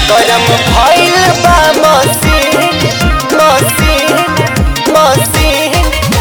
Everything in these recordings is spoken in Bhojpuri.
गरम भइल बा मसीन मसीन मसीन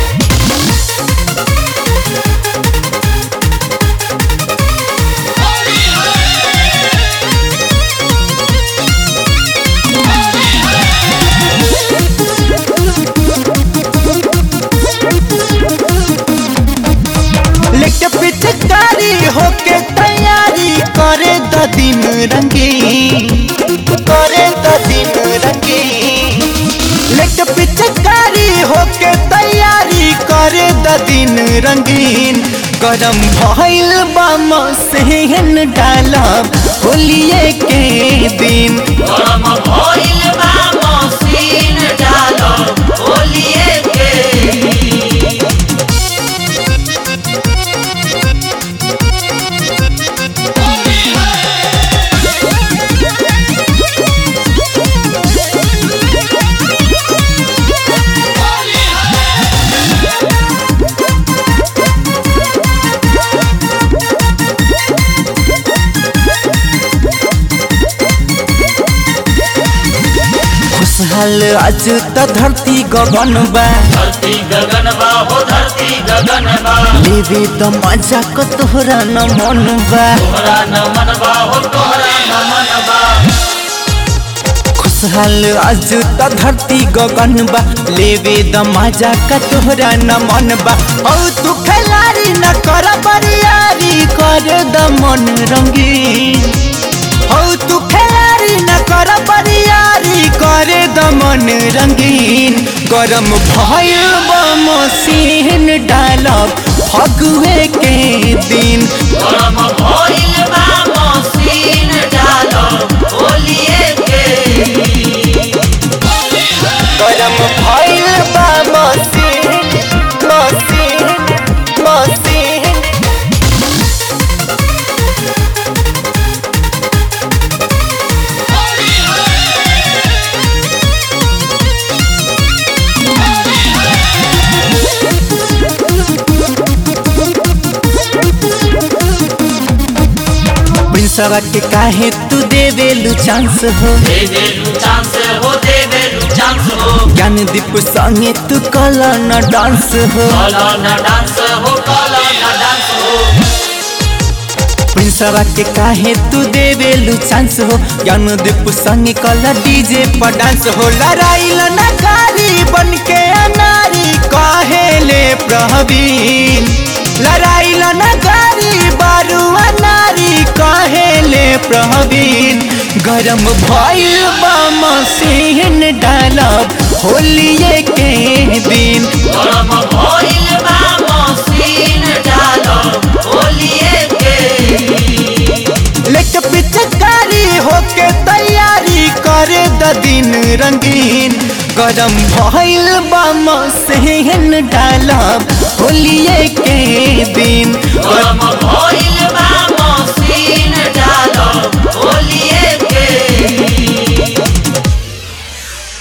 लेके पिचकारी होके तैयारी करे द दिन रंगीन करे द दिन रंगीन लेके पिचकारी होके तैयारी करे द दिन रंगीन गरम भइल बा मसेहन डालब होलिए के दिन गरम भइल बा मसीन डालो होलिए के खुशहाल आज त धरती गगन बा धरती गगन बा हो धरती गगन बा लेवे त मजा क तोहरा न मन बा तोहरा न मन बा हो तोहरा न मन बा खुशहाल आज त धरती गगन बा लेवे द मजा क तोहरा न मन बा औ तू खिलाड़ी न कर बरियारी कर द मन रंगीन औ तू खिलाड़ी न कर बरियारी कर द मन रंगीन गरम भइल बा मसीन डालब फगुए के दिन गरम भइल बा मसीन डालो होलिए के गरम भइल बा मसीन मसीन मसीन प्रिंसवा के काहे तू देवेलु चांस हो दे दे लू चांस हो दे दे लू चांस हो ज्ञान दीप संगे तू कला न डांस हो कला न डांस हो कला न डांस हो प्रिंसवा के काहे तू देवेलु चांस हो ज्ञान दीप संगे कला डीजे पर डांस हो लड़ाई न कारी बन के अनारी काहे ले प्रवीण लड़ाई न कारी बारू अनारी काहे ले प्रवीण गरम भइल बा मसीन डालब होलिए के दिन गरम भइल बा मसीन डालो होलिए के लेके पिचकारी होके तैयारी करे द दिन रंगीन गरम भइल बा मसीन डालब होलिए के दिन गरम भइल